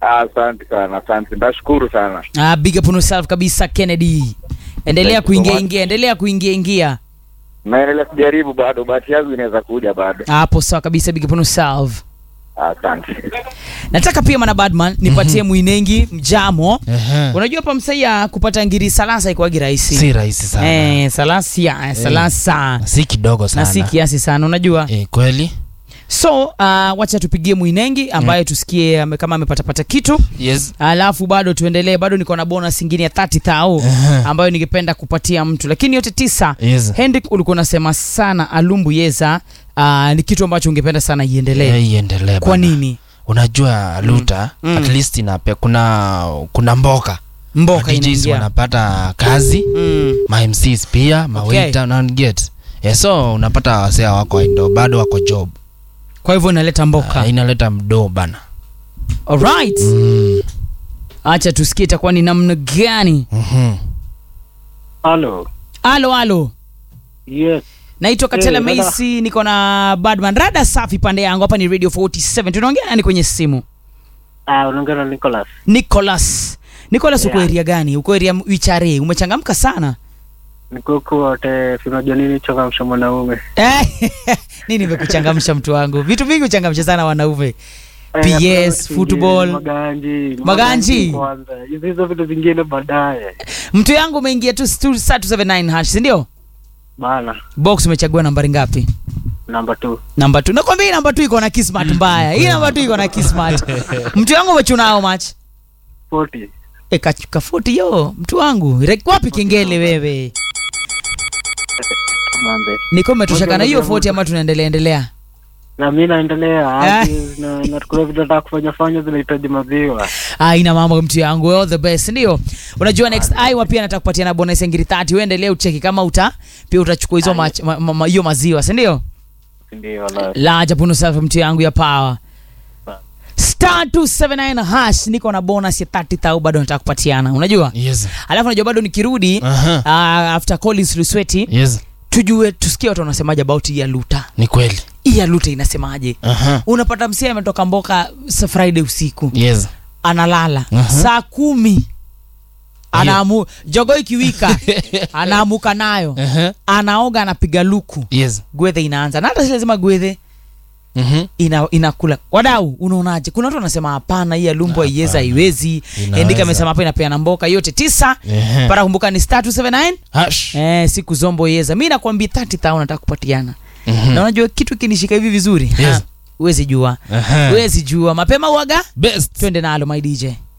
Ah, Asante sana, asante. Ndashukuru sana. Ah, big up on yourself kabisa Kennedy. Endelea Thank you so kuingia much. ingia, endelea kuingia ingia. Naendelea kujaribu bado, bahati yangu inaweza kuja bado. Hapo sawa kabisa, big up on yourself. Asante. Nataka pia mana badman nipatie mwinengi mjamo. Ehe. Unajua hapa msaia kupata ngiri salasa ikuwagi rahisi. si rahisi sana Eh, salasia, eh, salasa. si kidogo sana Na si kiasi sana, unajua? eh, kweli So, uh, wacha tupigie mwinengi ambaye tusikie ame- kama amepatapata kitu. yes alafu bado tuendelee bado niko na bonus ingine ya 30 thao ambayo ningependa kupatia mtu lakini yote tisa yes Hendrik ulikuwa unasema sana alumbu yeza uh, ni kitu ambacho ungependa sana iendelee Eh, iendelee kwa bana. nini unajua luta Mm. at least inape kuna kuna mboka mboka DJs inaingia wanapata kazi mm. ma MCs pia mawaita okay. get yeah, so unapata wasea wako ndo bado wako job kwa hivyo inaleta mboka uh, inaleta mdoo bana alright mm. acha tusikie itakuwa ni namna gani mm-hmm. Halo. alo alo Yes. naitwa katela Eh, dada. Macy niko na badman rada safi pande yangu hapa ni radio 47 tunaongea nani kwenye simu Ah, unaongea na Nicholas. nicholas nicholas uko Yeah. area gani uko area wichare umechangamka sana Niko huku wote, si unajua nini changamsha mwanaume. Eh, nini imekuchangamsha mtu wangu vitu vingi huchangamsha sana wanaume Eh, PS, hakuna kitu football. kingine, Maganji. Maganji. kwanza. Hizo hizo vitu vingine baadaye. mtu yangu umeingia tu stu- star 279 hash sindio Bana, box umechagua nambari ngapi namba 2. namba t nakwambia hii namba t iko na kismat mbaya hii namba t iko na kismat mtu yangu umechunao mach 40. e, kafuti yo mtu wangu Re- wapi kengele wewe Mambe. niko umetoshaka na hiyo Moja, moja, 40 ama tunaendelea endelea Na mimi naendelea Ah. hadi na na kuna vitu nataka kufanya fanya zinahitaji maziwa. Ah, ina mambo mtu yangu all the best ndio unajua next Iowa pia nataka kupatia na bonus ya ngiri 30 wewe endelea ucheki kama uta pia utachukua hizo mach- ma- ma- ma- hiyo maziwa si ndio Ndio la. la japuno self mtu yangu ya power star 279 hash niko na bonus ya 30000 bado nataka kupatiana unajua yes alafu unajua bado nikirudi Aha. uh, after Collins Lusweti yes tujue tusikie watu wanasemaje about hii ya luta ni kweli hii ya luta inasemaje Aha. unapata msia ametoka mboka sa friday usiku yes analala Aha. saa kumi anaamu jogo ikiwika anaamuka nayo Aha. anaoga anapiga luku yes gwedhe inaanza na hata si lazima gwedhe Mhm. ina inakula wadau unaonaje kuna watu wanasema hapana hii alumbu haiwezi haiwezi Inaweza. endika amesema hapa inapeana mboka yote tisa Ehe. para kumbuka ni star 279 Hash. eh, siku zombo yeza mi nakwambia 30000 nataka kupatiana Mhm. na unajua kitu kinishika hivi vizuri Yes. Ha, huwezi jua Aha. huwezi jua mapema uaga best twende nalo my dj